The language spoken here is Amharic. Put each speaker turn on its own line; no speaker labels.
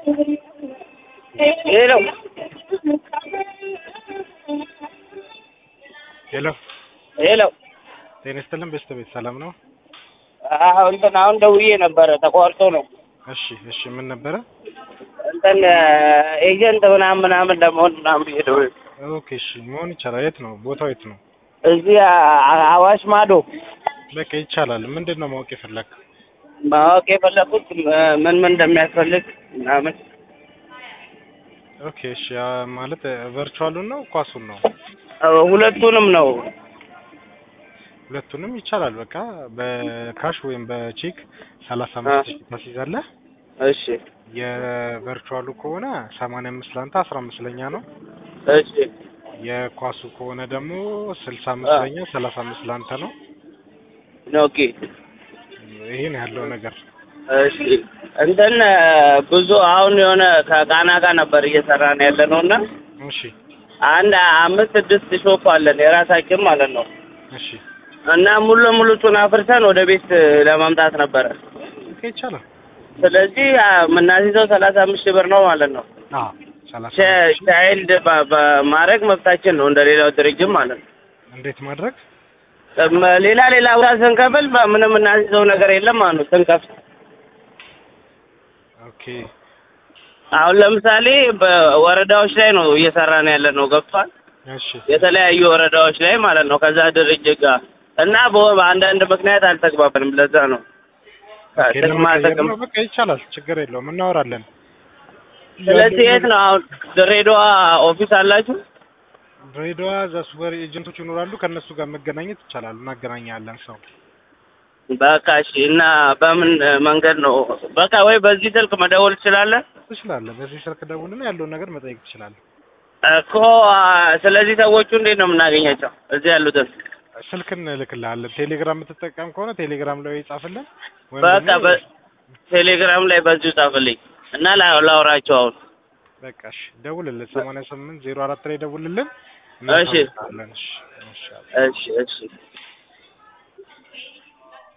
ሄሎ
ሄሎ
ሄሎ
ጤና ይስጥልን ቤተሰቤት ሰላም ነው?
አዎ እንትን አሁን ደውዬ ነበረ ተቋርጦ ነው።
እሺ እሺ ምን ነበረ?
እንትን ኤጀንት ምናምን ምናምን ለመሆን ምናምን ብዬ ደውዬ
ኦኬ እሺ መሆን ይቻላል። የት ነው ቦታው? የት ነው?
እዚህ አ- አዋሽ ማዶ
በቃ ይቻላል። ምንድን ነው ማወቅ የፈለግ?
ማወቅ የፈለኩት ም- ምን ምን እንደሚያስፈልግ ምናምን
ኦኬ እሺ ያ ማለት ቨርቹዋሉን ነው ኳሱን ነው?
እ ሁለቱንም ነው።
ሁለቱንም ይቻላል። በቃ በካሽ ወይም በቼክ ሰላሳ አምስት ሺህ ታስይዛለህ።
እሺ
የቨርቹዋሉ ከሆነ ሰማንያ አምስት ለአንተ አስራ አምስት ለኛ ነው።
እሺ
የኳሱ ከሆነ ደግሞ ስልሳ አምስት ለኛ ሰላሳ አምስት ለአንተ ነው።
ኦኬ
ይሄ ነው ያለው ነገር።
እሺ እንትን ብዙ አሁን የሆነ ከቃና ጋር ነበር እየሰራን ያለ ነው እና
እሺ
አንድ አምስት ስድስት ሾፕ አለን የራሳችን ማለት ነው
እሺ
እና ሙሉ ለሙሉ እሱን አፍርሰን ወደ ቤት ለማምጣት ነበረ።
ኦኬ ይቻላል።
ስለዚህ አ፣ የምናስይዘው ሰላሳ አምስት ሺህ ብር ነው ማለት ነው።
አዎ ሰላሳ
ቻ-
አምስት ሺህ
ቻይልድ በ- በማድረግ መብታችን ነው እንደ ሌላው ድርጅት ማለት ነው።
እንዴት ማድረግ
እም፣ ሌላ ሌላ ቦታ ስንከፍል ምንም የምናስይዘው ነገር የለም ማለት ነው ስንከፍል
ኦኬ
አሁን ለምሳሌ በወረዳዎች ላይ ነው እየሰራን ያለ ነው ገብቷል።
እሺ
የተለያዩ ወረዳዎች ላይ ማለት ነው ከዛ ድርጅት ጋር እና በ- በአንዳንድ ምክንያት አልተግባባንም። ለዛ ነው
ኦኬ
ጥቅማ
ለመቀየር
ጥቅም።
ነው በቃ ይቻላል። ችግር የለውም እናወራለን።
ስለዚህ የት ነው አሁን ድሬዳዋ ኦፊስ አላችሁ?
ድሬዳዋ እዛ ሱፐር ኤጀንቶች ይኖራሉ። ከእነሱ ጋር መገናኘት ይቻላል። እናገናኛለን ሰው
በቃ እሺ። እና በምን መንገድ ነው? በቃ ወይ በዚህ ስልክ መደወል ትችላለህ
ትችላለህ። በዚህ ስልክ ደውልና ያለውን ነገር መጠየቅ ትችላለህ።
እኮ። አ፣ ስለዚህ ሰዎቹ እንዴት ነው የምናገኛቸው? እዚህ ያሉትን
ስልክ እንልክልሃለን። ቴሌግራም የምትጠቀም ከሆነ ቴሌግራም ላይ ጻፍልን። ወይም
በቃ
ደግሞ
በቴሌግራም ላይ በዚሁ ጻፍልኝ እና ላ- ላውራቸው አሁን።
በቃ እሺ ደውልልን። ሰማንያ ስምንት ዜሮ አራት ላይ ደውልልን።
እሺ።
እናሳውቅሃለን። እሺ እሺ
እሺ እሺ